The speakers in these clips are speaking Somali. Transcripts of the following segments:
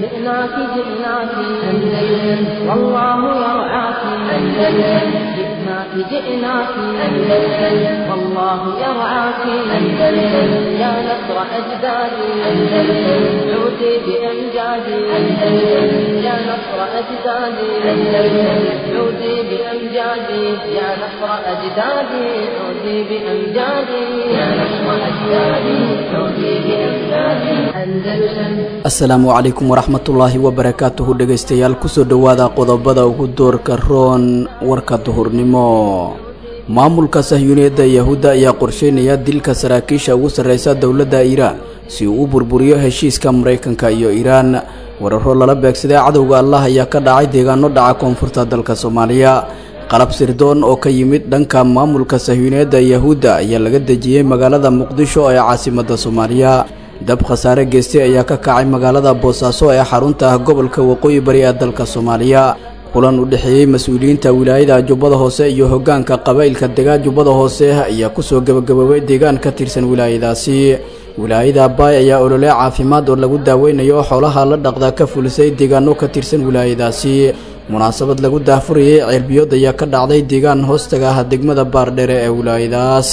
جئناك جئناك أندلس والله يرعاك أندلس جئناك جئناك أندلس والله يرعاك أندلس يا نصر أجدادي أندلس عودي بأمجادي أندلس يا نصر أجدادي أندلس عودي بأمجادي يا نصر أجدادي عودي بأمجادي يا نصر أجدادي عودي بأمجادي أندلس asalaamu calaykum waraxmatullaahi wabarakaatuhu dhegaystayaal kusoo dhowaada qodobada ugu doorka roon warka duhurnimo maamulka sahyuuniyadda yahuudda ayaa qorsheynaya dilka saraakiisha ugu sarreysa dowladda iiraan si uu u burburiyo heshiiska maraykanka iyo iiraan weeraro lala beegsaday cadowga allah ayaa ka dhacay deegaano dhaca koonfurta dalka soomaaliya qalab sirdoon oo ka yimid dhanka maamulka sahyuuniyadda yahuudda ayaa laga dejiyey magaalada muqdisho ee caasimadda soomaaliya dab khasaare geystay ayaa ka kacay magaalada boosaaso ee xarunta ah gobolka waqooyi bari ee dalka soomaaliya kulan u dhexeeyey mas-uuliyiinta wilaayada jubbada hoose iyo hoggaanka qabaa'ilka degaan jubbada hoose ayaa kusoo gebagaboobay deegaan ka tirsan wilaayadaasi wilaayada baay ayaa olole caafimaad oo lagu daaweynayo xoolaha la dhaqda ka fulisay deegaano ka tirsan wilaayadaasi munaasabad lagu daahfurayay ceelbiyood ayaa ka dhacday deegaan hoostaga ah degmada baardheere ee wilaayadaas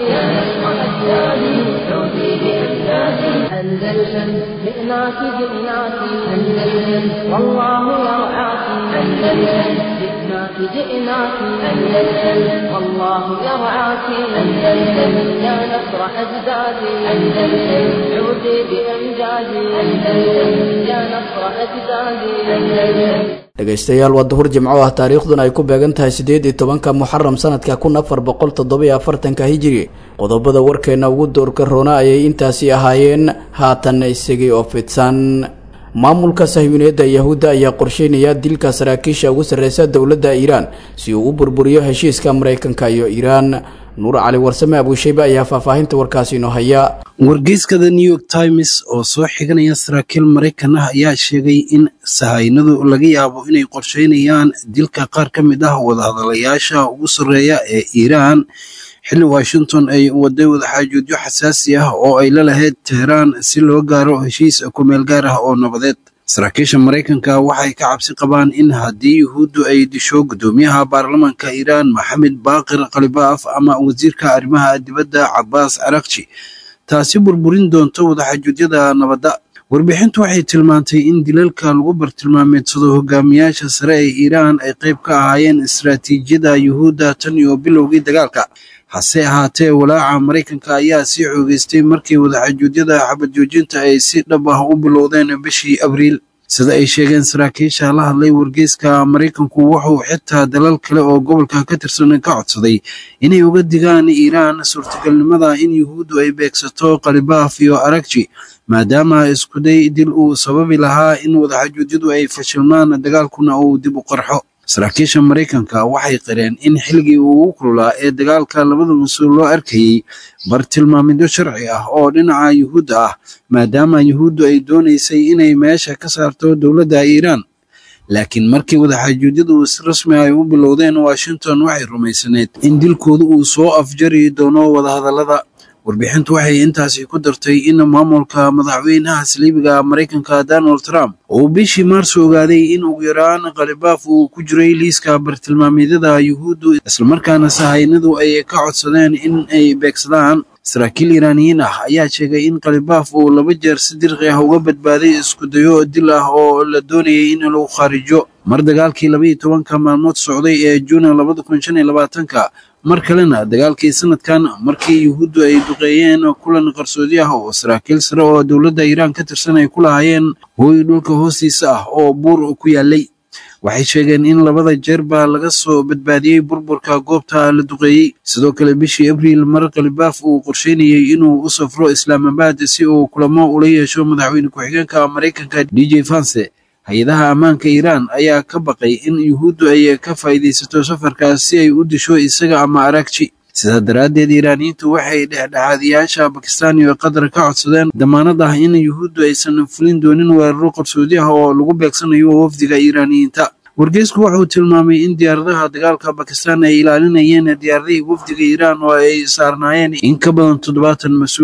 أندلسن جئناك جئناك أندلسن والله يرعاك أندلسن جئناك جئناك أندلسن والله يرعاك أندلسن يا نصر أجدادي أندلسن عودي بأمجادي أندلسن يا نصر أجدادي أندلسن dhegaystayaal waa duhur jimco ah taariikhduna ay ku beegan tahay siddeed iyo tobanka muxaram sanadka kun afar boqol toddobiyo afartanka hijiri qodobada warkeenna ugu doorka roona ayay intaasi ahaayeen haatan isagii oo fidsan maamulka sahyuuniyadda yahuudda ayaa qorsheynaya dilka saraakiisha ugu sarreysa dowladda iiraan si uu u burburiyo heshiiska maraykanka iyo iiraan nuur cali warsame abuushaybe ayaa faahfaahinta warkaasi inoo haya wargeyska the new york times oo soo xiganaya saraakiil maraykan ah ayaa sheegay in sahaynadu laga yaabo inay qorsheynayaan dilka qaar ka mid ah wadahadalayaasha ugu sarreeya ee iiraan xilli washington ay waday wadaxaajoodyo xasaasi ah oo ay la lahayd teheraan si loo gaaro heshiis kumeel gaar ah oo nabadeed saraakiisha maraykanka waxay ka cabsi qabaan in haddii yuhuuddu ay disho guddoomiyaha baarlamaanka iiraan maxamed baaqir khalibaaf ama wasiirka arrimaha dibadda cabbaas arakji taasi burburin doonto wadaxaajuudyada nabadda warbixintu waxay tilmaantay in dilalka lagu bartilmaameedsado hogaamiyaasha sare ee iiraan ay qayb ka ahaayeen istaraatiijiyada yuhuudda tan iyo bilowgii dagaalka hase ahaatee walaaca maraykanka ayaa sii xoogeystay markii wadaxaajuudyada xabad joojinta ay si dhab ah u bilowdeen bishii abriil sida ay sheegeen saraakiisha la hadlay wargeyska maraykanku wuxuu xitaa dalal kale oo gobolka ka tirsan ka codsaday inay uga digaan iiraan suurtagalnimada in yuhuuddu ay beegsato khalibaaf iyo aragji maadaama iskuday dil uu sababi lahaa in wadaxaajuudyadu ay fashilmaan dagaalkuna uu dib u qarxo saraakiisha maraykanka waxay qireen in xilligii ugu kululaa ee dagaalka labada mas-uul loo arkayey bartilmaamidyo sharci ah oo dhinaca yuhuudda ah maadaama yuhuuddu ay doonaysay inay meesha ka saarto dowladda iiraan laakiin markii wadaxaajuudyadu si rasmi ay u bilowdeen washington waxay rumaysaneed in dilkooda uu soo afjari doono wadahadallada warbixintu waxay intaasi ku dartay in maamulka madaxweynaha saliibiga maraykanka donald trump uu bishii maarso ogaaday in ugu yaraan khalibaaf uu ku jiray liiska bartilmaameedyada yuhuuddu islamarkaana sahaynadu ay ka codsadeen in ay beegsadaan saraakiil iiraaniyiin ah ayaa sheegay in khalibaaf uu laba jeer si dirqi ah uga badbaaday iskudayo dil ah oo la doonayay in lagu khaarijo mar dagaalkii labaiyo tobanka maalmood socday ee juuna labada kun shan iyo labaatanka mar kalena dagaalkii sanadkan markii yuhuuddu ay duqeeyeen kulan qarsoodi ah oo saraakiil sare oo dowladda iiraan ka tirsan ay ku lahaayeen hooy dhulka hoostiisa ah oo buur ku yaalay waxay sheegeen in labada jeerba laga soo badbaadiyey burburka goobta la duqeeyey sidoo kale bishii abriil mar khalibaaf uu qorsheynayey inuu u safro islaamabad si uu kulamo ula yeesho madaxweyne ku-xigeenka maraykanka d j fanse hay-adaha ammaanka iiraan ayaa ka baqay in yuhuuddu ay ka faa'iidaysato safarkaas si ay u disho isaga ama aragji sidaa daraaddeed iiraaniyiintu waxay dhexdhexaadiyaasha bakistaan iyo qatar ka codsadeen damaanad ah in yuhuuddu aysan fulin doonin weeraro qarsoodi ah oo lagu beegsanayo wafdiga iiraaniyiinta wargeysku wuxuu tilmaamay in diyaaradaha dagaalka bakistaan ay ilaalinayeen diyaaradihii wafdiga iiraan oo ay saarnaayeen in ka badan toddobaatan mas-uul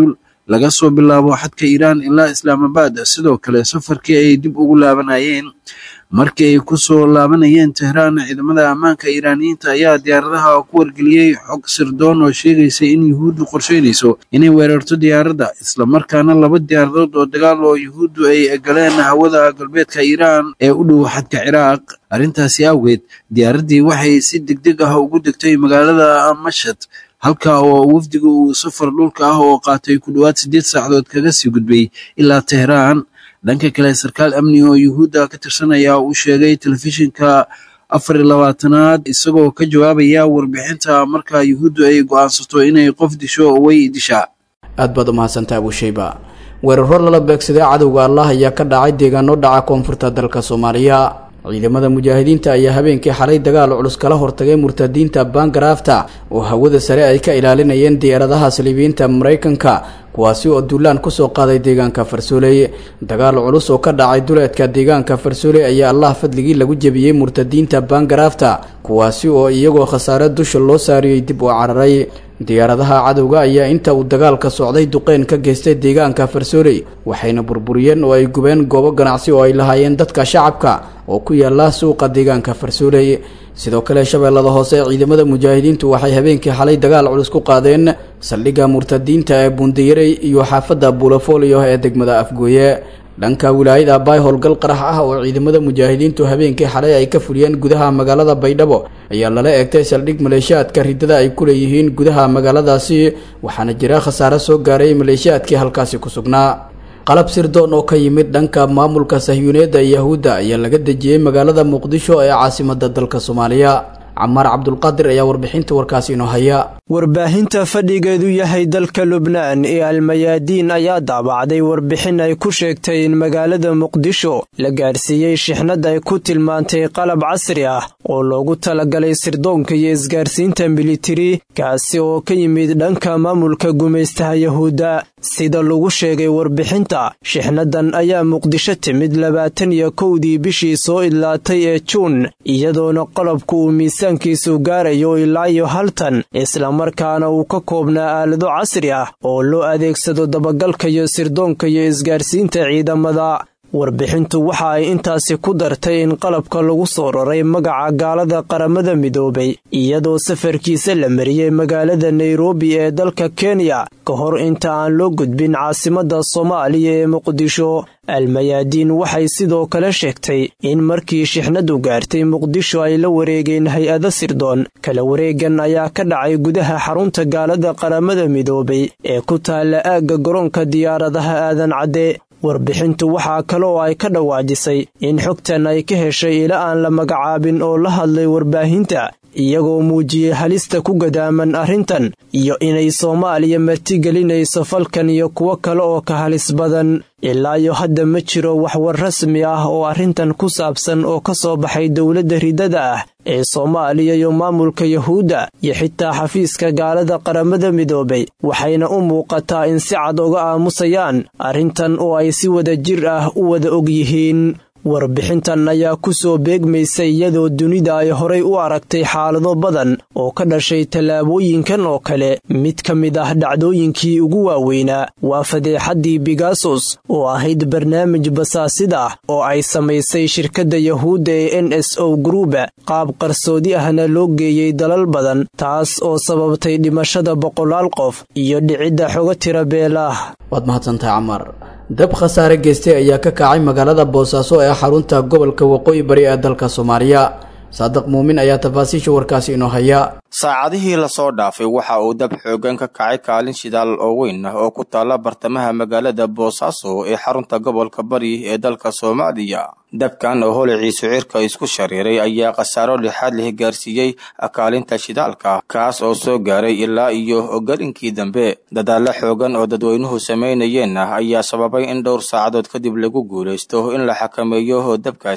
laga soo bilaabo xadka iiraan ilaa islaamabad sidoo kale safarkii ay dib ugu laabanayeen markii ay ku soo laabanayeen tehraan ciidamada ammaanka iiraaniyiinta ayaa diyaaradaha ku wargeliyey xog sirdoon oo sheegaysay in yuhuuddu qorsheynayso inay weerarto diyaaradda islamarkaana laba diyaaradood oo dagaal oo yuhuuddu ay galeen hawada galbeedka iiraan ee u dhow xadka ciraaq arrintaasi awgeed diyaaraddii waxay si degdeg ah ugu degtay magaalada mashad halka oo wafdiga uu safar dhulka ah oo qaatay ku dhowaad siddeed saacadood kaga sii gudbay ilaa tehraan dhanka kale sarkaal amni oo yuhuudda ka tirsanaya uu sheegay telefishinka afar iyo labaatanaad isagoo ka jawaabaya warbixinta marka yuhuuddu ay go-aansato inay qof disho way dishaa aad baad umahadsantaa abushayba weeraro lala beegsaday cadowga allah ayaa ka dhacay deegaano dhaca koonfurta dalka soomaaliya ciidamada mujaahidiinta ayaa habeenkii xalay dagaal culus kala hortagay murtadiinta baangaraafta oo hawada sare ay ka ilaalinayeen diyaaradaha saliibiyiinta maraykanka kuwaasi oo duulaan kusoo qaaday deegaanka farsooley dagaal culus oo ka dhacay duleedka deegaanka farsooley ayaa allah fadligii lagu jebiyey murtadiinta baangaraafta kuwaasi oo iyagoo khasaare dusha loo saariyey dib u cararay diyaaradaha cadowga ayaa inta uu dagaalka socday duqeyn ka geystay deegaanka farsooley waxayna burburiyeen oo ay gubeen goobo ganacsi oo ay lahaayeen dadka shacabka oo ku yaala suuqa deegaanka farsooley sidoo kale shabeellada hoose ciidamada mujaahidiintu waxay habeenkii xalay dagaal culus ku qaadeen saldhigga murtadiinta ee buundiyarey iyo xaafadda buulafolio ee degmada afgooye dhanka wilaayada baay howlgal qarax ah oo ciidamada mujaahidiintu habeenkii xalay ay ka fuliyeen gudaha magaalada baydhabo ayaa lala eegtay saldhig maleeshiyaadka ridada ay ku leeyihiin gudaha magaaladaasi waxaana jira khasaare soo gaaray maleeshiyaadkii halkaasi ku sugnaa qalab sirdoon oo ka yimid dhanka maamulka sahyuuneedda yahuudda ayaa laga dejiyey magaalada muqdisho ee caasimada dalka soomaaliya camaar cabdulqaadir ayaa warbixinta warkaasi inoo haya warbaahinta fadhigeedu yahay dalka lubnaan ee almayaadiin ayaa daabacday warbixin ay ku sheegtay in magaalada muqdisho la gaadhsiiyey shixnad ay ku tilmaantay qalab casri ah oo loogu talagalay sirdoonka iyo isgaarsiinta militari kaasi oo ka yimid dhanka maamulka gumaystaha yahuudda sida lagu sheegay warbixinta shixnadan ayaa muqdisho timid labaatan iyo kowdii bishii soo idlaatay ee juun iyadoona qolobka uu miisaankiisu gaarayo ilaa iyo haltan islamarkaana uu ka koobnaa aalado casri ah oo loo adeegsado dabagalka iyo sirdoonka iyo isgaarsiinta ciidamada warbixintu waxa ay intaasi ku dartay in qalabka lagu soo raray magaca gaalada qaramada midoobay iyadoo safarkiisa la mariyey magaalada nairobi ee dalka kenya ka hor inta aan loo gudbin caasimadda soomaaliya ee muqdisho almayaadiin waxay sidoo kale sheegtay in markii shixnadu gaartay muqdisho ay la wareegeen hay-ado sirdoon kala wareegan ayaa ka dhacay gudaha xarunta gaalada qaramada midoobay ee ku taalla aagga garoonka diyaaradaha aadan cadde warbixintu waxaa kale oo ay ka dhawaajisay in xogtan ay ka heshay ila aan la magacaabin oo la hadlay warbaahinta iyagoo muujiyey halista ku gadaaman arrintan iyo inay soomaaliya martigelinayso falkan iyo kuwo kale oo ka halis badan ilaa iyo hadda ma jiro waxwar rasmi ah oo arrintan ku saabsan oo ka soo baxay dowladda ridada ah ee soomaaliya iyo maamulka yahuudda iyo xitaa xafiiska gaalada qaramada midoobay waxayna u muuqataa in si cad uga aamusayaan arrintan oo ay si wada jir ah u wada og yihiin warbixintan ayaa ku soo beegmaysay iyadoo dunida ay horay u aragtay xaalado badan oo ka dhashay tallaabooyinkan oo kale mid ka mid ah dhacdooyinkii ugu waaweynaa waa fadeexaddii bigasos oo ahayd barnaamij basaasid ah oo ay samaysay shirkadda yahuudda ee n s o gruuba qaab qarsoodi ahna loo geeyey dalal badan taas oo sababtay dhimashada boqolaal qof iyo dhicidda xogo tira beelaah waad mahadsantahay camar dab khasaare geystay ayaa ka kacay magaalada boosaaso ee xarunta gobolka waqooyi bari ee dalka soomaaliya saadiq muumin ayaa tafaasiisha warkaasi inoo haya saacadihii lasoo dhaafay waxa uu dab xoogan ka kacay kaalin shidaal oo weyn ah oo ku taalla bartamaha magaalada boosaaso ee xarunta gobolka bari ee dalka soomaaliya dabkan oo holiciisu cirka isku shariiray ayaa khasaaro lixaad leh gaarsiiyey kaalinta shidaalka kaas oo soo gaaray ilaa iyo galinkii dambe dadaallo xoogan oo dadweynuhu samaynayeen ah ayaa sababay in dhowr saacadood kadib lagu guulaysto in la xakameeyo dabkaasi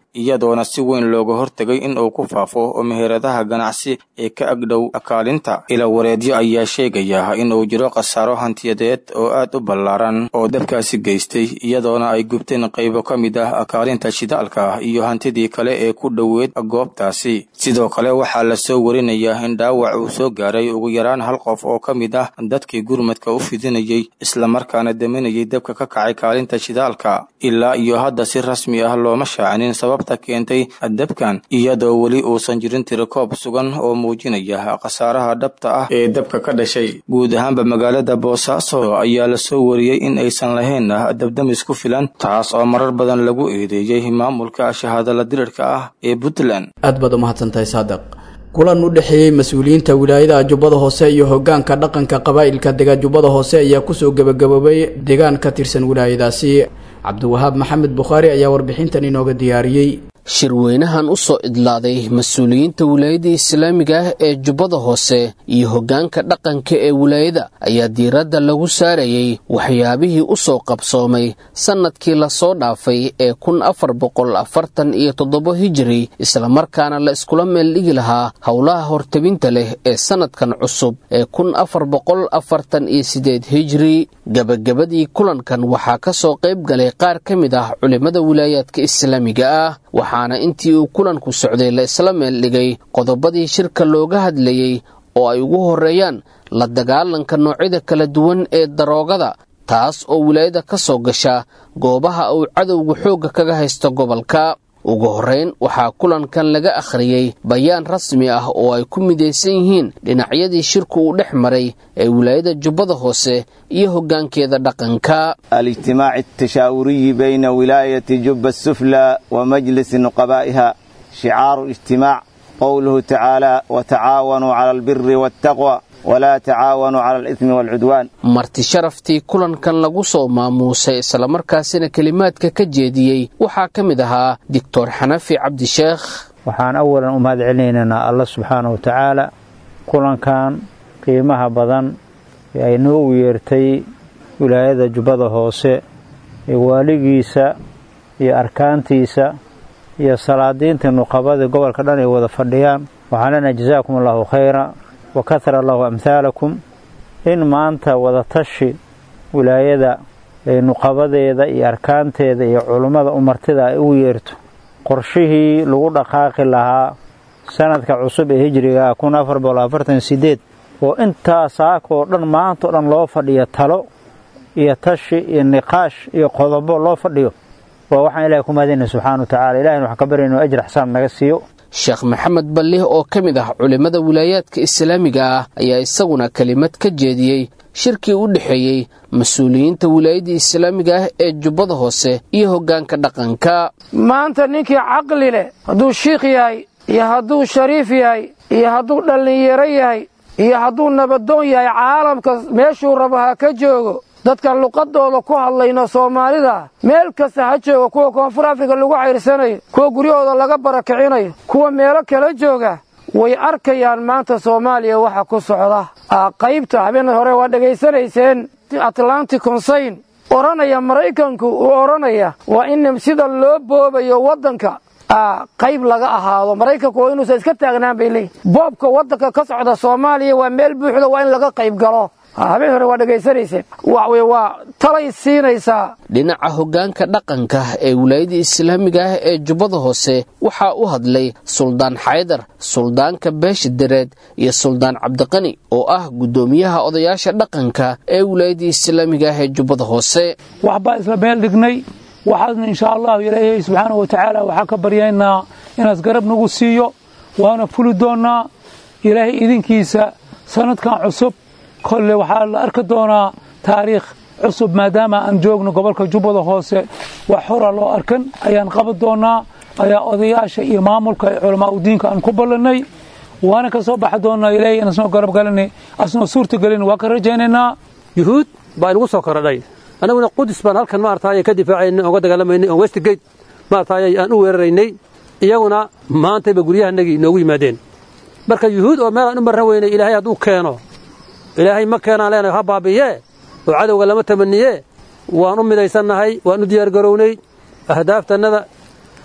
iyadoona si weyn looga hortegay in uu ku faafo meheradaha ganacsi ee ka agdhow kaalinta ila wareedyo ayaa sheegaya in uu jiro khasaaro hantiyadeed oo aad u ballaaran oo dabkaasi geystay iyadoona ay gubteen qaybo ka mid ah kaalinta shidaalka iyo hantidii kale ee ku dhoweed goobtaasi sidoo kale waxaa la soo warinayaa in dhaawac uu soo gaaray ugu yaraan hal qof oo ka mid ah dadkii gurmadka u fidinayay islamarkaana daminayay dabka ka kacay kaalinta shidaalka ilaa iyo hadda si rasmi ah looma shaacinin sababta keentay dabkan iyadoo weli uusan jirin tirikoob sugan oo muujinaya khasaaraha dhabta ah ee dabka ka dhashay guud ahaanba magaalada boosaaso ayaa la soo wariyey in aysan lahayn dabdamis ku filan taas oo marar badan lagu eedeeyey maamulka shahaadala dirirka ah ee puntland aad baad umahadsantahay saadiq kulan u dhexeeyey mas-uuliyiinta wilaayada jubbada hoose iyo hogaanka dhaqanka qabaa'ilka dega jubbada hoose ayaa kusoo gebagaboobay deegaan ka tirsan wilaayadaasi cabdiwahaab maxamed bukhaari ayaa warbixintan inooga diyaariyey shirweynahan u soo idlaaday mas-uuliyiinta wilaayada islaamiga ah ee jubbada hoose iyo hoggaanka dhaqanka ee wilaayada ayaa diiradda lagu saarayey waxyaabihii u soo qabsoomay sannadkii lasoo dhaafay ee kun afar boqol afartan iyo toddoba hijiri islamarkaana la iskula meeldhigi lahaa howlaha hortabinta leh ee sannadkan cusub ee kun afar boqol afartan iyo sideed hijiri gebagabadii kulankan waxaa ka soo qayb galay qaar ka mid ah culimmada wilaayaadka islaamiga ah waxaana intii uu kulanku socday la isla meel dhigay qodobadii shirka looga hadlayey oo ay ugu horreeyaan la dagaalanka noocyada kala duwan ee daroogada taas oo wilaayada ka soo gasha goobaha uu cadowga xoogga kaga haysto gobolka ugu horrayn waxaa kulankan laga akhriyey bayaan rasmi ah oo ay ku midaysan yihiin dhinacyadii shirku uu dhex maray ee wilaayada jubbada hoose iyo hoggaankeeda dhaqanka الاجتماع التشاوري بين ولاية جب السفلى ومجلس نقبائها شعار الاجتماع قوله تعالى وتعاونوا على البر والتقوى ولا تعاونوا على الإثم والعدوان marti sharaftii kulankan lagu soo maamuusay islamarkaasina kelimaadka ka jeediyey waxaa ka mid ahaa doctor xanafi cabdisheekh waxaan awalan u mahad celinaynaa alla subxaana wa tacaala kulankan qiimaha badan ee ay noogu yeertay wilaayada jubbada hoose ee waaligiisa iyo arkaantiisa iyo salaadiinta nuqabada gobolka dhan ay wada fadhiyaan waxaan leenahay jazaakum allahu khayra wa kahara allahu amhaalakum in maanta wadatashi wilaayada ee nuqabadeeda iyo arkaanteeda iyo culummada umartida ay ugu yeerto qorshihii lagu dhaqaaqi lahaa sanadka cusub ee hijriga kun afar boqol afartan sideed oo intaa saakoo dhan maantao dhan loo fadhiyo talo iyo tashi iyo niqaash iyo qodobo loo fadhiyo waa waxaan ilahay ku mahadinay subxana wa tacala ilahina waxaan ka baryayna inu ajr xsaan naga siiyo sheekh maxamed ballih oo ka mid ah culimmada wilaayaadka islaamiga ah ayaa isaguna kelimad ka jeediyey shirkii u dhexeeyey mas-uuliyiinta wilaayadda islaamiga ah ee jubbada hoose iyo hoggaanka dhaqanka maanta ninkii caqli leh hadduu shiikh yahay iyo hadduu shariif yahay iyo hadduu dhallinyaro yahay iyo hadduu nabadoon yahay caalamka meeshuu rabo ha ka joogo dadkan luqadooda ku hadlayno soomaalida meel kasta ha jooga kuwa koonfur afrika lagu cayrsanayo kuwa guryahooda laga barakicinayo kuwa meelo kala jooga way arkayaan maanta soomaaliya waxa ku socda qaybta habeen hore waa dhegaysanayseen atlantic consayn odhanaya maraykanku uu odhanaya waa in sida loo boobayo waddanka qayb laga ahaado maraykanku waa inuusan iska taagnaan bay leeyihin boobka waddanka ka socda soomaaliya waa meel buuxda waa in laga qayb galo habeen hore waa dhegaysanayseen waxwey waa talay siinaysaa dhinaca hoggaanka dhaqanka ee wilaayada islaamiga ah ee jubbada hoose waxaa u hadlay suldaan xaydar suldaanka beesha dareed iyo suldaan cabdiqani oo ah guddoomiyaha odayaasha dhaqanka ee wilaayada islaamiga ah ee jubbada hoose waxbaa isla meel dhignay waxaasna inshaa allahu ilaahay subxaana wa tacaala waxaan ka baryaynaa inaas garab nagu siiyo waana fuli doonnaa ilaahay idinkiisa sanadkan cusub kolle waxaa la arki doonaa taariikh cusub maadaama aan joogno gobolka jubbada hoose wax hora loo arkan ayaan qaban doonaa ayaa odayaasha iyo maamulka ee culamaa udiinka aan ku ballannay waana ka soo baxi doonaa ilaahay inaan soo garab galanay asnoo suurta gelin waa ka rajaynaynaa yuhuud baa inagu soo korodhay annaguna qudus baan halkan maarataay ka difaacaynay oon ka dagaalamaynay oon westgate maarataay aan u weeraraynay iyaguna maantayba guryahanagii inoogu yimaadeen marka yuhuud oo meel aan u marran weynay ilaahay hadduu keeno ilaahay ma keenaan leenahay ha baabi'yee oo cadowga lama tamanniyee waan u midaysannahay waan u diyaargarownay ahdaaftanada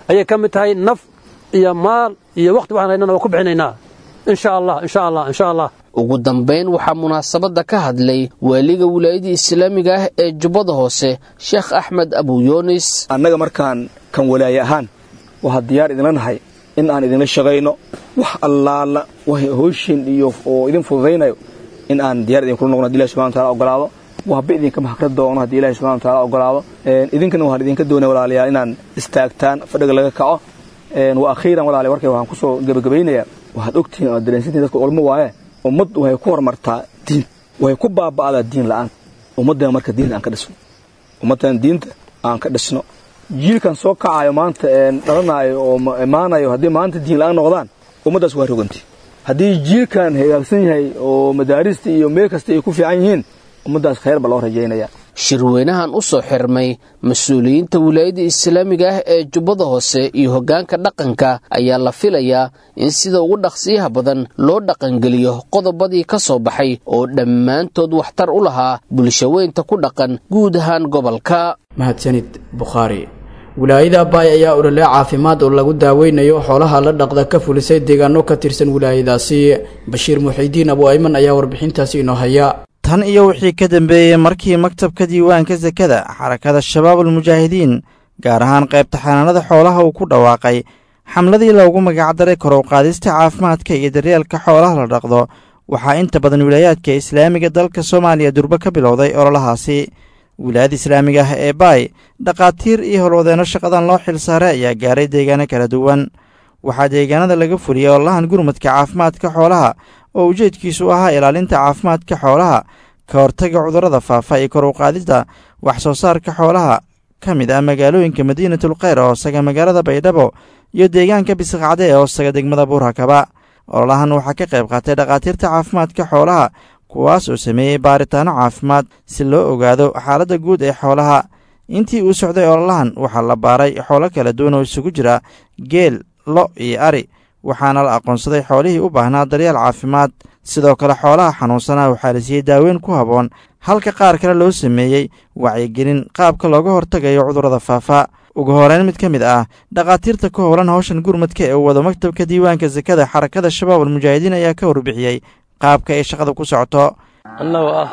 ayay ka mid tahay naf iyo maal iyo wakhti waxaan haynana waa ku bixinaynaa insha allah insha allah insha allah ugu dambayn waxaa munaasabadda ka hadlay waaliga wilaayadda islaamiga ah ee jubbada hoose sheekh axmed abuyoonis annaga markaan kan walaaye ahaan waxaa diyaar idinla nahay in aan idinla shaqayno wax allaala wax hooshin iyo oo idin fududaynayo in aan diyaar idinkula noqno haddi ilahi subxana wataala ogolaado waxba idinka mahkra doono haddii ilahi subxana wataala ogolaado idinkana waxaan idinka doonaya walaalayaal inaan istaagtaan fadhiga laga kaco wa akhiiran walaalayaal warkay waxaan kusoo gebagabaynayaa waxaad ogtihiin oo dareensantihin dadka ulmo waaye ummad waxay ku horumartaa diin waxay ku baaba'daa diin la'aan ummaddana marka diinta aan ka dhisno ummaddan diinta aan ka dhisno jiilkan soo kacayo maanta dhalanaayo oo imaanayo haddii maanta diin la'aan noqdaan ummaddaas waa roganti haddii jiilkan hagaagsan yahay oo madaarista iyo meel kasta ay ku fiican yihiin ummaddaas khayr ba loo rajaynaya shirweynahan u soo xirmay mas-uuliyiinta wilaayadda islaamiga ah ee jubbada hoose iyo hoggaanka dhaqanka ayaa la filayaa in sida ugu dhaqsiyaha badan loo dhaqangeliyo qodobadii ka soo baxay oo dhammaantood waxtar u lahaa bulshaweynta ku dhaqan guud ahaan gobolka mahadsanid bukhaari wilaayada abaay ayaa olole caafimaad oo lagu daaweynayo xoolaha la dhaqda ka fulisay deegaano ka tirsan wilaayadaasi bashiir muxiidiin abu ayman ayaa warbixintaasi inoo haya tan iyo wixii ka dambeeyey markii maktabka diiwaanka sakada xarakada shabaabulmujaahidiin gaar ahaan qaybta xanaanada xoolaha uu ku dhawaaqay xamladii loogu magacdaray kor u qaadista caafimaadka iyo daryeelka xoolaha la dhaqdo waxaa inta badan wilaayaadka islaamiga dalka soomaaliya durbo ka bilowday ololahaasi wilaayada islaamiga ah ee baay dhakhaatiir iyo howlwadeenno shaqadan loo xil saaray ayaa gaaray deegaano kala duwan waxaa deegaanada laga fuliyey ololahan gurmadka caafimaadka xoolaha oo ujeedkiisu ahaa ilaalinta caafimaadka xoolaha ka hortaga cudurrada faafa iyo kor u qaadista wax soo saarka xoolaha ka mid ah magaalooyinka madiinatul kheyr oo hoosaga magaalada baydhabo iyo deegaanka bisqacde ee hoosaga degmada buurhakaba ololahan waxaa ka qayb qaatay dhakhaatiirta caafimaadka xoolaha kuwaas oo sameeyey baaritaanno caafimaad si loo ogaado xaaladda guud ee xoolaha intii uu socday ololahan waxaa la baaray xoolo kala duwan oo isugu jira geel lo iyo ari waxaana la aqoonsaday xoolihii u baahnaa daryeel caafimaad sidoo kale xoolaha xanuunsanaa waxaa la siiyey daaweyn ku habboon halka qaar kale loo sameeyey wacyigelin qaabka looga hortagayo cudurrada faafa ugu horeyn mid ka mid ah dhakhaatiirta ku howlan howshan gurmadka ee uu wado maktabka diiwaanka sakada xarakada shabaab almujaahidiin ayaa ka warbixiyey qaabka ay shaqada ku socoto annagoo ah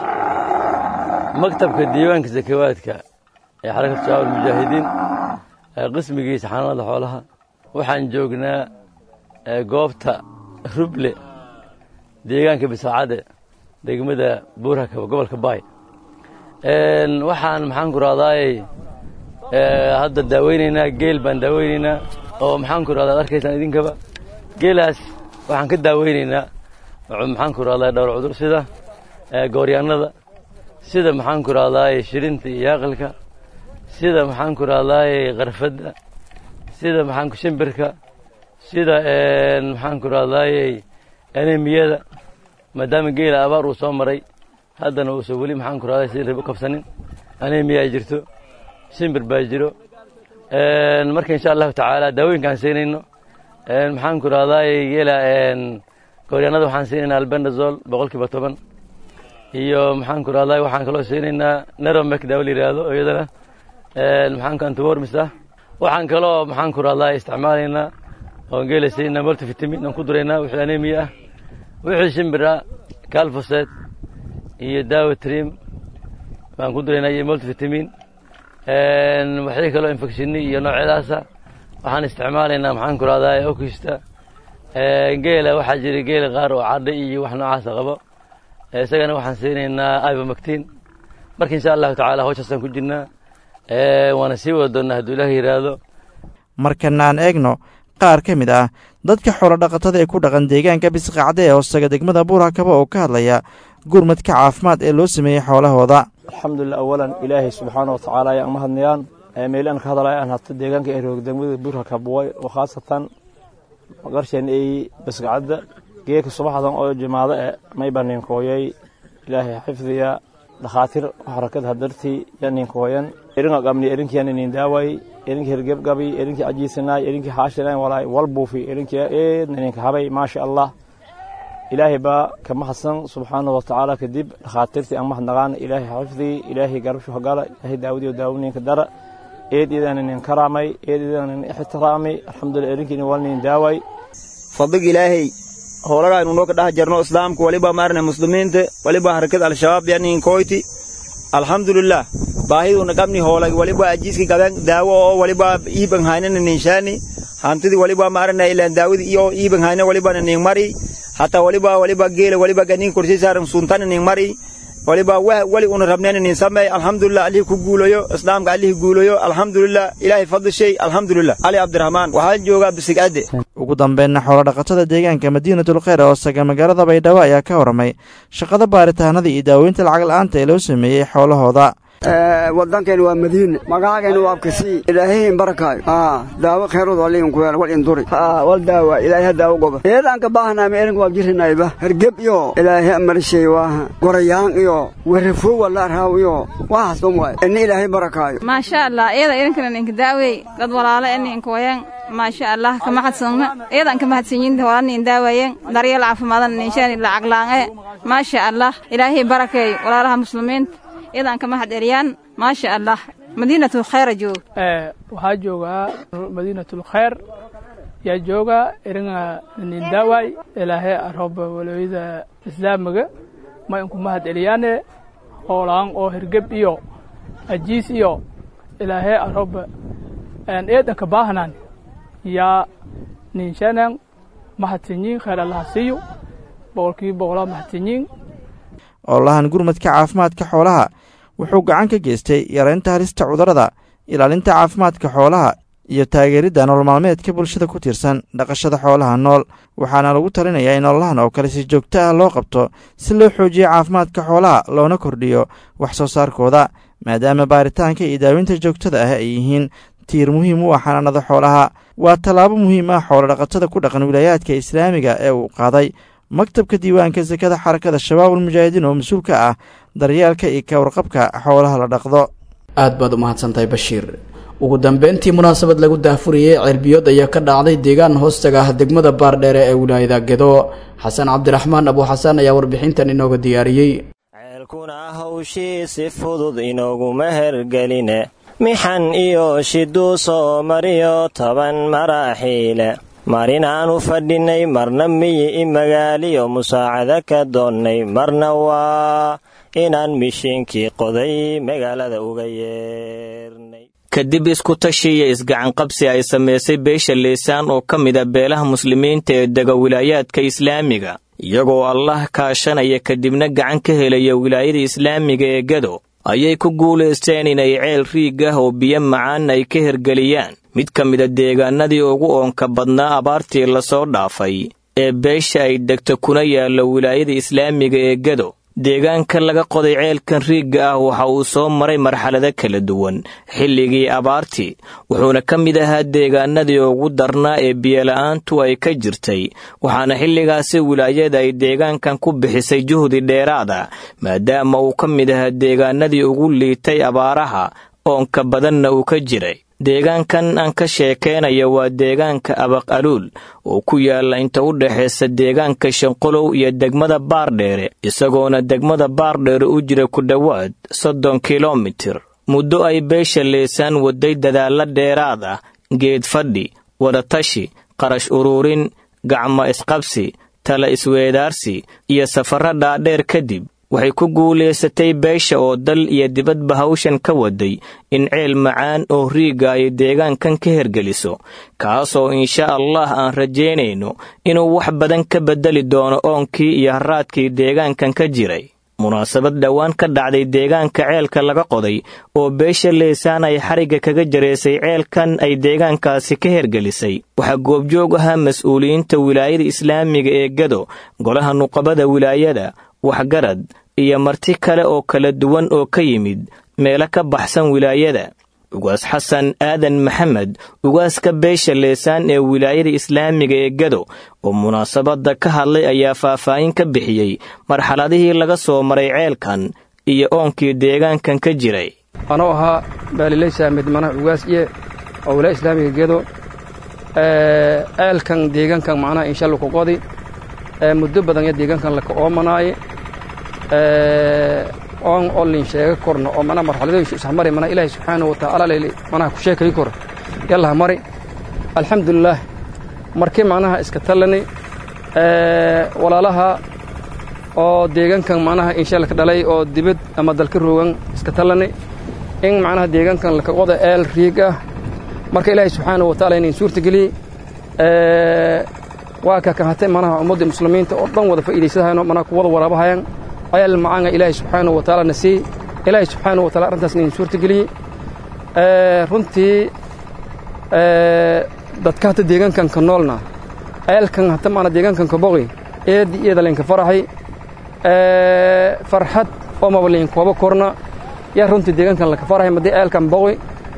maktabka diiwaanka sakawaadka ee xarakada shabaab almujaahidiin qismigiisa xanaanada xoolaha waxaan joognaa goobta ruble deegaanka bisacade degmada buurhakaba gobolka baay waxaan maxaan ku rahdaayey hadda daaweynaynaa geel baan daaweynaynaa oo maxaan ku rahdaa ad arkaysaan idinkaba geelaas waxaan ka daaweynaynaa maxaan ku rahdaa dhowr cudur sida gooryaanada sida maxaan ku rahdaayey shirinta iyo yaaqilka sida maxaan ku rahdaayey karfadda sida maxaan shimbirka sida maxaan ku rahdaayey anemiyada maadaama geela abaar uu soo maray haddana uusan weli maxaan ku rahday sidii ribo kabsanin anemiya ay jirto shimbir baa jiro marka insha allahu tacaala daawooyinkaan siinayno maxaan ku rahdaayey geela gooryaanada waxaan siinaynaa albendazol boqol kiiba toban iyo maxaan ku rahdaay waxaan kaloo siinaynaa neromek daawo la yidhaahdo iyadana maxaan ku antiwormis ah waxaan kaloo maxaan ku rahdaay isticmaalaynaa oon geela siinaa multivitamin aan ku duraynaa wixii anemiya ah wixii shimbir ah calfoset iyo daawo trim baan ku duraynaa iyo multivitamin waxii kaloo infectionni iyo noocyadaasa waxaan isticmaalaynaa maxaan ku rahdaa okista geela waxaa jira geela qaar oo cadha iyo wax noocaasa qabo isagana waxaan siinaynaa ibamactin marka insha allahu tacaala hawshaasaan ku jirnaa waana sii wada doonnaa hadduu ilaah yidhaahdo markana aan eegno qaar ka mid ah dadka xoolodhaqatada ee ku dhaqan deegaanka bisqacde ee hoostaga degmada buurhakaba oo ka hadlaya gurmadka caafimaad ee loo sameeyey xoolahooda alxamdulilah awalan ilaahay subxaana watacaala ayaan mahadnayaan meelaan ka hadalaya aan hata deegaanka ay roog degmada buurhakabuway oo khaasatan qarsheen ay bisqacadda geeka subaxdan oo jimaado e mayba ninkooyay ilaahay xifdiya dhakhaatiir xarakada hadartii ya ninkooyan eringa qabni erinkiyan inin daaway erinkii hergebgabi erinkii ajiisanaay erinkii haashinan walaay walbuufi erinkii eedna ninka habay maasha allah ilaahay baa ka mahadsan subxaana wa tacaala kadib dhakhaatiirtii aan mahadnaqaan ilaahay xifdii ilaahay garabshu hagala ilaahay daawadiyo daawooninka dara eed idan inin karaamay eed idan inin ixtiraamay alxamdulilah erinkiina walnin daaway fadlig ilaahay howlagaa inuu noo ka dhex jarno islaamka waliba maarna muslimiinta waliba harakad al-shabaab yanin koyti alxamdulilah baahiduuna qabni hoolag waliba ajiiski gadan daawo oo waliba iiban haynana ninshaani hantidii waliba maarna ilaan daawidi iyo iiban hayna waliba nin mari hataa waliba waliba geela waliba ganin kursi saaran suntana nin mari waliba wali una rabneen nin sameey alxamdulilah alihi ku guulayo islaamka alihi guulayo alxamdulilah ilaahay fadli shay alxamdulilah ali cabdiraxmaan waxaan joogaa bisigade ugu dambeynna xoolo dhaqatada deegaanka madiinatul kheyr oo saga magaalada baydhabo ayaa ka warramay shaqada baaritaanada iyo daaweynta lacag la'aanta ee loo sameeyey xoolahooda wadankeena waa madiine magacaageena waa abkasii ilaahayn barakaayo daawo kheyrood waliin kuweel wal induri wal daawa ilaahay daawo goba eedaan ka baahanaama erinka waa jirinayba hergeb iyo ilaahay amarishay waa gorayaan iyo werafoo wala raaw iyo waxaas dhan waay ina ilaahay barakaayo maasha allah iyada idinkana ninka daawey dad walaalo ee ninka wayan maasha allah ka mahadsanna iyadan ka mahadsanyiinta wala nin daawayeen daryeel caafimaadana ninshaani lacag laange maasha allah ilaahay barakeeyo walaalaha muslimiinta iyadan ka mahad eliyaan maasha allah madiinatul khayra joog waxaa joogaa madiinatul khayr yaa jooga eringa nin daaway ilaahay arooba walooyada islaamiga ma inku mahad eliyaane hoolaan oo hergeb iyo ajiis iyo ilaahay arooba eedanka baahanaan yaa ninshanan mahadsanyiin khayr allaha siiyo boqolkiiba boqolaa mahadsanyiin oolahan gurmadka caafimaadka xoolaha wuxuu gacan ka geystay yaraynta halista cudurrada ilaalinta caafimaadka xoolaha iyo taageeridda nolol maalmeedka bulshada ku tiirsan dhaqashada xoolaha nool waxaana lagu talinayaa in ololahan oo kale si joogto ah loo qabto si loo xoojiyo caafimaadka xoolaha loona kordhiyo wax soo saarkooda maadaama baaritaanka iyo daawinta joogtada ah ay yihiin tiir muhiim u ah xanaanada xoolaha waa tallaabo muhiim ah xoolodhaqatada ku dhaqan wilaayaadka islaamiga ee uu qaaday maktabka diiwaanka sakada xarakada shabaabul mujaahidiin oo mas-uul ka ah daryeelka iyo ka warqabka xoolaha la dhaqdo aad baad u mahadsantahay bashiir ugu dambeyntii munaasabad lagu daahfuriyey ceelbiyood ayaa ka dhacday deegaan hoostaga ah degmada baardheere ee wilaayada gedo xasan cabdiraxmaan abuuxasaan ayaa warbixintan inooga diyaariyey ceelkuna hawshii si fudud inooguma hergeline mixan iyo shiduu soo mariyo toban maraaxiile marinaanu fadhinay marna miyi i magaaliyo musaacada ka doonnay marna waa inaan mishiinkii qoday magaalada uga yeernay kadib isku-tashiiyo isgacanqabsi ay samaysay beesha leysaan oo ka mida beelaha muslimiinta ee dega wilaayaadka islaamiga iyagoo allah kaashanaya kadibna gacan ka helaya wilaayada islaamiga ee gado ayay ku guulaysteen inay ceel riig ah oo biyo macaan ay ka hergeliyaan mid ka mida deegaanadii ugu oonka badnaa abaartii lasoo dhaafay ee beesha ay degto kuna yaallo wilaayada islaamiga ee gado deegaanka laga qoday ceelkan riigga ah waxa uu soo maray marxalado kala duwan xilligii abaartii wuxuuna ka mid ahaa deegaanadii ugu darnaa ee biyola'aantu ay ka jirtay waxaana xilligaasi wilaayada ay deegaankan ku bixisay juhdi dheeraada maadaama uu ka mid ahaa deegaanadii ugu liitay abaaraha oonka badanna uu ka jiray deegaankan aan ka sheekeynayo waa deegaanka abaq aluul oo ku yaalla inta u dhexaysa deegaanka shanqolow iyo degmada baardheere isagoona degmada baardheere u jira ku dhowaad soddon kilomitir muddo ay beesha leysaan waday dadaalla dheeraad ah geed fadhi wadatashi qarash uruurin gacmo isqabsi tala isweedaarsi iyo safarro dhaadheer kadib waxay ku guulaysatay beesha oo dal iyo dibadba hawshan ka waday in ceel macaan oo riigga ay deegaankan ka hergeliso kaasoo insha allah aan rajaynayno inuu wax badan ka beddeli doono oonkii iyo haraadkii deegaankan ka jiray munaasabad dhowaan ka dhacday deegaanka ceelka laga qoday oo beesha leysaan ay xarigga kaga jaraysay ceelkan ay deegaankaasi ka hergelisay waxaa goobjoog ahaa mas-uuliyiinta wilaayada islaamiga ee gado golaha nuqabada wilaayada waxgarad iyo marti kale oo kala duwan oo ka yimid meelo ka baxsan wilaayada ugaas xasan aadan maxamed ugaaska beesha leesaan ee wilaayada islaamiga ee gado oo munaasabadda ka hadlay ayaa faahfaahin ka bixiyey marxaladihii laga soo maray ceelkan iyo oonkii deegaankan ka jiray anoo ahaa baalileysa midmanaha ugaas iye oo wilaaya islaamiga gedo ceelkan deegaankan macnaha inshallah ku qodi muddo badan ya deegaankan laka oomanaaye oon oo lin sheega korno oo mana marxaladooyinka ishamari mana ilaahay subxaanahu wa tacaala leyli manaha ku sheekayi kor yallaha mari alxamdulilaah markii macnaha iska tallani walaalaha oo deegaankan macnaha inshalka dhalay oo dibad ama dalka roogan iska tallani in macnaha deegaankan laka qoda eel riig ah marka ilaahay subxaanahu wa taala inayn suurtageliyey waa ka kahate manaha ummadda muslimiinta oo dhan wada faa'iidaysadahayno manaha ku wada waraabahayan ayaal macaanga ilaahay subxaanahu wa taala na siiyey ilaahay subxaanahu wa taala arrintaas inayn suurtageliyey runtii dadka hata deegaankan ka noolna eelkan hata maana deegaankan ka boqi eedi iyada laynka faraxay farxad oo maba layn kooba korna yaa runtii deegaankan laka farahay madii eelkan boqi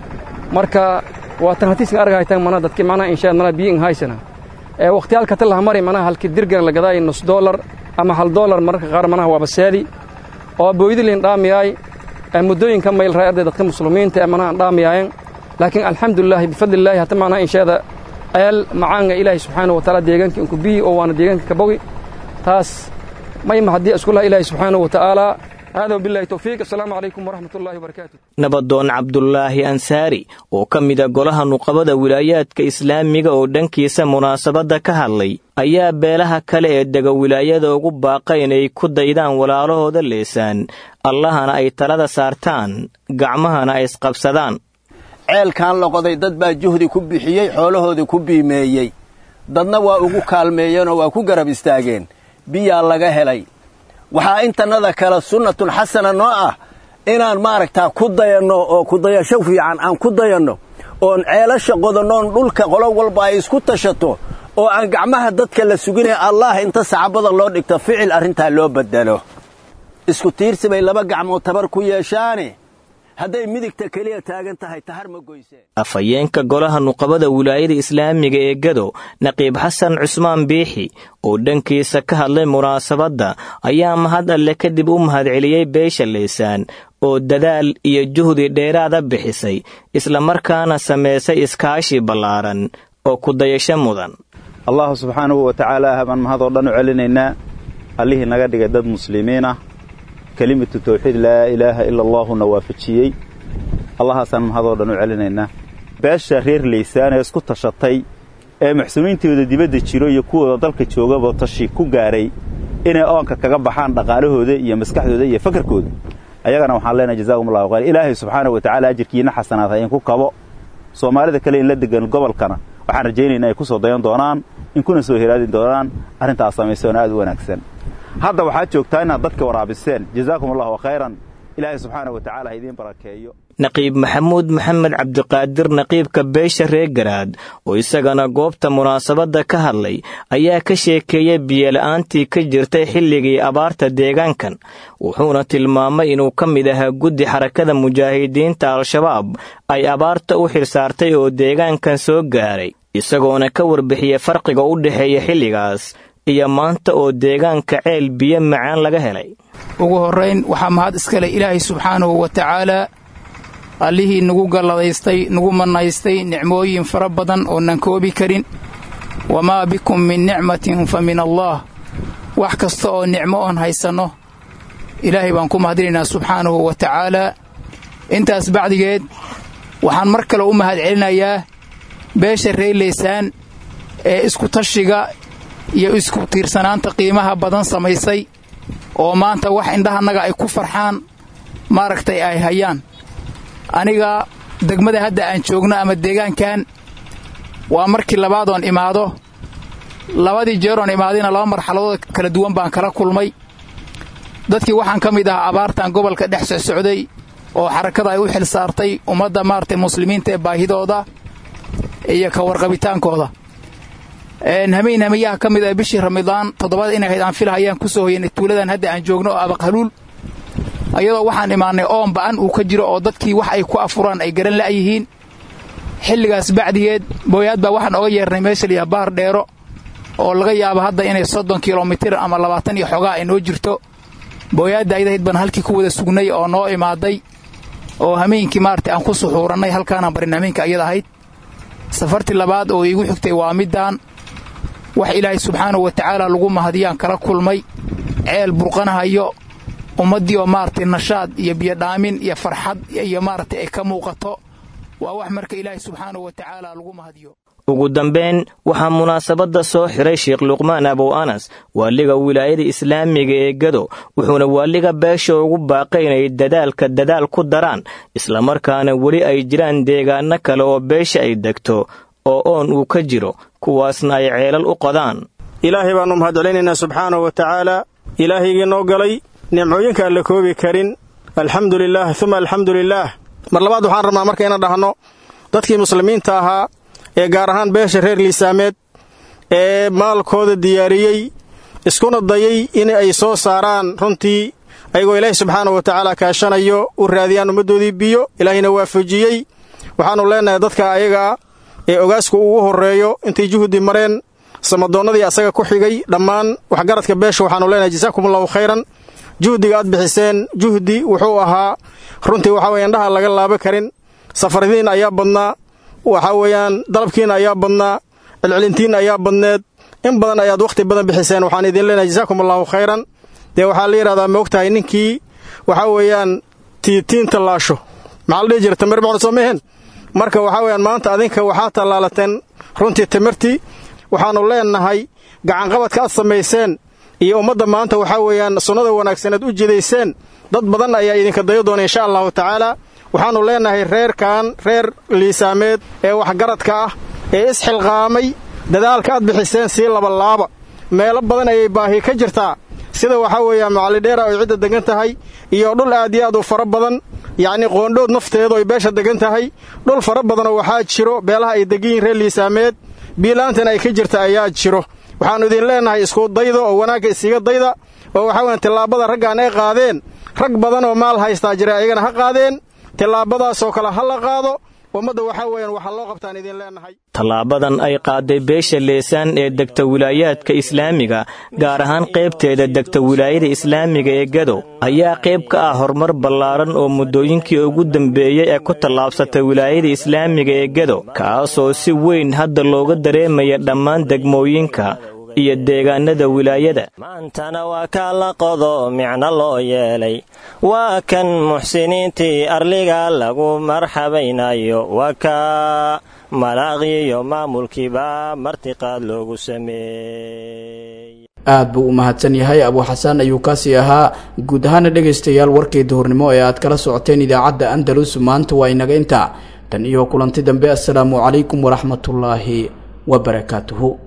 marka waa tan hatiisan argahaytan mana dadki macnaha inshaad mana biyo in haysana ee waqtiyaalka ta laha mari manaha halkii dirgan la gadaay nus dollar ama hal dollar mararka qaar manaha waa basaadi oo booydi liin dhaamiyaay muddooyinka mayl raa arday dadka muslimiinta ee manaha dhaamiyaayen laakiin alxamdulilaahi bifadlillaahi hata macnaha inshaada eel macaanga ilaahay subxaanahu wa taala deegaanka inku biyi oo waana deegaanka ka bogi taas mayma haddii iskulaha ilaahay subxaanahu wa tacaala hada bilahi towfiiq asalaamu calaykum waraxmat ullahi wabarakaatu nabadoon cabdulaahi ansaari oo ka mida golaha nuqabada wilaayaadka islaamiga oo dhankiisa munaasabadda ka hadlay ayaa beelaha kale ee dega wilaayada ugu baaqa inay ku daydaan walaalahooda leesaan allahana ay talada saartaan gacmahana ay isqabsadaan ceelkan loqoday dad baa juhdi ku bixiyey xoolahoodii ku biimeeyey dadna waa ugu kaalmeeyeenoo waa ku garab istaageen biyaa laga helay waxaa intannada kale sunnatun xasana noo ah inaan maaragtaa ku dayanno oo kudayasho fiican aan ku dayanno oon ceelasha qodannoon dhulka qolo walba ay isku tashato oo aan gacmaha dadka la suginaya allah inta sacabada loo dhigto ficil arrintaa loo beddelo isku tiirsi bay laba gacmood tabar ku yeeshaane hadday midigta keliya taagan tahay tahar ma goyseen afhayeenka golaha nuqabada wilaayada islaamiga ee gado naqiib xasan cusmaan biixi oo dhankiisa ka hadlay munaasabadda ayaa mahad alle kadib u mahadceliyey beesha leysaan oo dadaal iyo juhdi dheeraada bixisay islamarkaana samaysay iskaashi ballaaran oo kudayasho mudan allahu subxaanahu wa tacaala baan mahadoo dhan u celinaynaa allihii naga dhigay dad muslimiin ah kelimatu tawxiid laa ilaaha ila allaahuna waafajiyey allahaasaan mahadoo dhan u celinaynaa beesha reer laysaan ee isku tashatay ee maxsuumiintooda dibadda jiro iyo kuwooda dalka joogaba tashi ku gaaray inay oonka kaga baxaan dhaqaalahooda iyo maskaxdooda iyo fakarkooda ayagana waxaan leenahay jazaakum allahu khayr ilaahay subxaanahu wa tacaala ajirkiina xasanaad ha inku kabo soomaalida kale in la degan gobolkana waxaan rajaynaynaa ay ku soo dayan doonaan in kuna soo heraadi doonaan arrintaas samaysoona aad u wanaagsan hadda waxaad joogtaa inaad dadka waraabiseen jazaakum allahu khayran ilaahay subxaana wa tacala ha idiin barakeeyo naqiib maxamuud maxamed cabdiqaadir naqiibka beesha reer garaad oo isagana goobta munaasabadda ka hadlay ayaa ka sheekeeyey biyola'aantii ka jirtay xilligii abaarta deegaankan wuxuuna tilmaamay inuu ka mid ahaa guddi xarakada mujaahidiinta al-shabaab ay abaarta u xilsaartay oo deegaankan soo gaaray isagoona ka warbixiyey farqiga u dhexeeya xilligaas iyo maanta oo deegaanka ceel biyo macaan laga helay ugu horrayn waxaa mahad iskale ilaahay subxaanahu wa tacaalaa allihii nagu galladaystay nagu mannaystay nicmooyin fara badan oonan koobi karin wamaa bikum min nicmatin fa min allaah wax kasta oo nicmo oon haysanno ilaahay baan ku mahadinaynaa subxaanahu wa tacaalaa intaas bacdigeed waxaan mar kale u mahad celinayaa beesha reerlaysaan ee iskutashiga iyo isku tiirsanaanta qiimaha badan samaysay oo maanta wax indhahannaga ay ku farxaan maaragtay ay hayaan aniga degmada hadda aan joogno ama deegaankan waa markii labaadoon imaado labadii jeeroon imaadayna laba marxaladood kala duwan baan kala kulmay dadkii waxaan ka mid ahaa abaartan gobolka dhex socday oo xarakada ay u xil saartay ummadda maaragtay muslimiinta ee baahidooda iyo ka warqabitaankooda hamayn hamayaha ka mid ah bishii ramadaan toddobada inay hayd aan filahayaan ku soo hoyanay tuuladan hadda aan joogno oo abaqhaluul ayadoo waxaan imaannay oon ba'an uu ka jiro oo dadkii wax ay ku afuraan ay garan la'yihiin xilligaas bacdigeed booyaad baa waxaan oga yeernay meesha liyaa baar dheero oo laga yaabo hadda inay soddon kilomitir ama labaatan iyo xogaa ay noo jirto booyaadda ayadahayd baan halkii ku wada sugnay oo noo imaaday oo hameenkii maaragtay aan ku suxuurannay halkaanaan barin hameenka ayada ahayd safartii labaad oo iigu xigtay waa middaan wax ilaahay subxaanahu wa tacaala lagu mahadiyaan kala kulmay ceel burqanahayo ummaddii oo maaragtay nashaad iyo biyodhaamin iyo farxad iyo maaragtay ay ka muuqato waa wax marka ilaahay subxaanahu wa tacaala lagu mahadiyo ugu dambayn waxaa munaasabadda soo xiray sheekh luqmaan abow anas waaliga wilaayada islaamiga ee gado wuxuuna waaliga beesha ugu baaqay inay dadaalka dadaal ku daraan islamarkaana weli ay jiraan deegaano kale oo beesha ay degto oo oon uu ka jiro kuwaasna ay ceelal u qodaan ilaahay baannu mahadcelinaynaa subxaanahu wa tacaala ilaahaygii noo galay nimcooyinka aan la koobi karin alxamdu lilaah uma alxamdu lilaah mar labaad waxaan rabnaa marka inaan dhahno dadkii muslimiinta ahaa ee gaar ahaan beesha reer liisaameed ee maalkooda diyaariyey iskuna dayay in ay soo saaraan runtii ayagoo ilaahay subxaanahu wa tacaala kaashanayo u raadiyaan ummaddoodii biyo ilaahayna waafajiyey waxaannu leennahay dadka ayagaa ee ogaasku ugu horreeyo intay juhdi mareen samadoonnadii asaga ku xigay dhammaan waxgaradka beesha waxaannu leenahay jasaakumullahu khayran juhdiga aad bixiseen juhdi wuxuu ahaa runtii waxaa weye indhaha laga laaba karin safaradiin ayaa badnaa waxaa weeyaan dalabkiina ayaa badnaa celcelintiinna ayaa badneed in badan ayaad wakhti badan bixiseen waxaan idin leenahay jasaakum allahu khayran dee waxaa la yidhahdaa ma ogtahay ninkii waxaa weeyaan tiitiin tallaasho maxaa la dhihi jira tamir macna soo mehen marka waxaa weeyaan maanta adinka waxaa tallaalateen runtii timirtii waxaannu leennahay gacanqabadka aad samayseen iyo ummadda maanta waxaa weeyaan sunnada wanaagsan aad u jidayseen dad badan ayaa idinka dayo doona insha allahu tacaala waxaannu leennahay reerkan reer liisaameed ee waxgaradka ah ee isxilqaamay dadaalka aad bixiseen sii labalaaba meelo badan ayay baahi ka jirtaa sida waxaa weeyaan macallidheera ay cidda degan tahay iyo dhul aad iyo aad u fara badan yacnii qoondhood nafteedu ay beesha degan tahay dhul fara badanoo waxaa jiro beelaha ay degan yihin reer liisaameed biilaantan ay ka jirta ayaa jiro waxaannu idin leennahay isku dayda oo wanaagga isiga dayda oo waxaa weyan tillaabada raggaan ay qaadeen rag badan oo maal haystaa jira ayagana ha qaadeen tillaabadaasoo kale ha la qaado ummadda waxaa weeyaan waxaa loo qabtaan idin leennahay tallaabadan ay qaaday beesha leesaan ee degta wilaayaadka islaamiga gaar ahaan qaybteeda degta wilaayada islaamiga ee gadow ayaa qayb ka ah horumar ballaaran oo muddooyinkii ugu dambeeyey ee ku tallaabsatay wilaayada islaamiga ee gadow kaasoo si weyn hadda looga dareemaya dhammaan degmooyinka iyo deegaanada wilaayada maantana waa kaa la qodo micno loo yeelay waa kan muxsiniintii arliga lagu marxabaynayo waa kaa malaaqiyo maamulkiiba martiqaad loogu sameeyey aad buu u mahadsan yahay abuu xasaan ayuu kaasii ahaa guud ahaana dhegaystayaal warkii duhurnimo ee aad kala socoteen idaacadda andalus maanta waa inaga intaa tan iyo kulanti dambe assalaamu calaykum waraxmatullaahi wabarakaatuhu